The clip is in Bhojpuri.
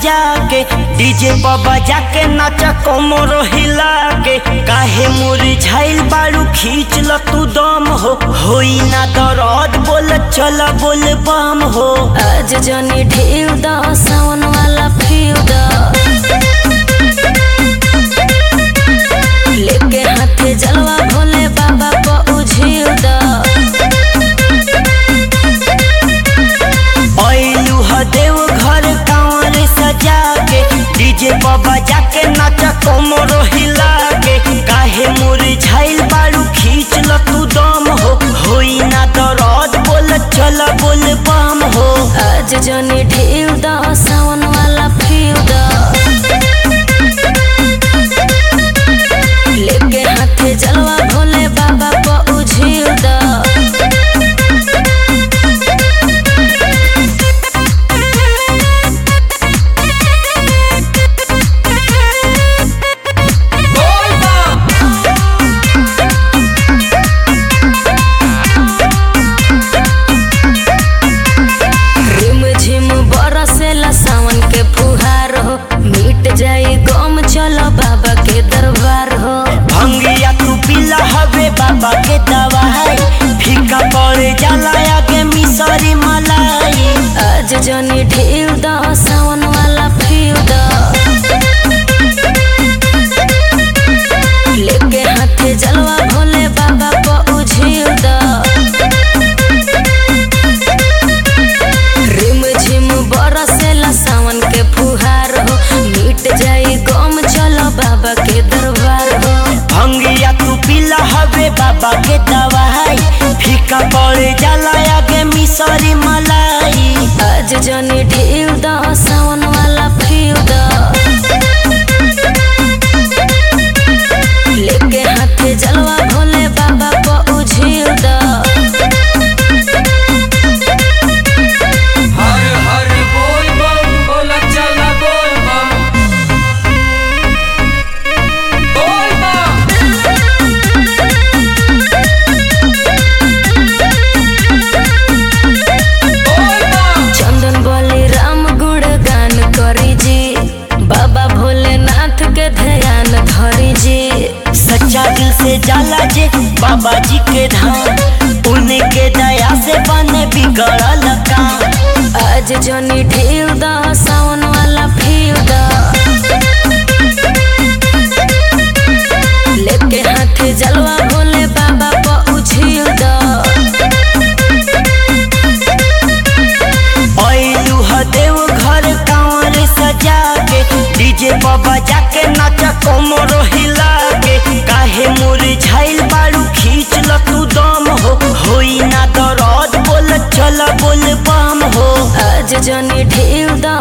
सजा के डीजे पर बजा के नाचा कोमर हिला के काहे मुरझाइल बारू खींच ल तू दम हो होई ना दर्द बोल चल बोल बम हो आज जनी ढेव द सावन वाला फीव द लेके हाथे जलवा भोले बाबा को उझिव द ऐलू ह देव घर कांवर सजा के डीजे पर बजा के नाचा कोमर हिला के काहे मुरझाइल बारू खींच ल तू दम हो होई ना दर्द बोल चल बोल बम हो आज जनी ढेव द सावन वाला फीव द लेके हाथे जलवा भोले बाबा को उझिव द रिम झिम बरसेला सावन के फुहार हो मिट जाई गम चलो बाबा के दरबार हो भंगिया तू पिला हवे बाबा के दवाई फीका पड़ जाला आगे मिसरी मलाई आज जनी ढेव द सावन वाला फीव द लेके हाथे जलवा भोले बाबा को उझिव द रिम झिम बरसेला सावन के फुहार हो मिट जाई गम चलो बाबा के दरबार हो भंगिया तू पिला हवे बाबा के दवाई फीका पड़ जाला आगे मिसरी मलाई आज जनी ढेव द सावन वाला फीव द लेके हाथे जलवा भोले बाबा को उझिव द हर हर बोल बम बोला चला बोल बम बोल बम बोल बम चंदन बोली राम गुण गान करी जी बाबा भोलेनाथ के ध्यान धरी जी सच्चा दिल से जाला जे बाबा जी के धाम उनके दया से बने बिगड़ल काम आज जनी ढेव द सावन वाला फीव द लेके हाथे जलवा भोले बाबा को उझिव द ऐलू ह देव घर कांवर सजा के डीजे पर बजा के नाचा कोमर हिला के काहे मुरझाइल बारू खींच ल तू दम हो होई ना दर्द बोल चल बोल बम हो आज जनी ढेव द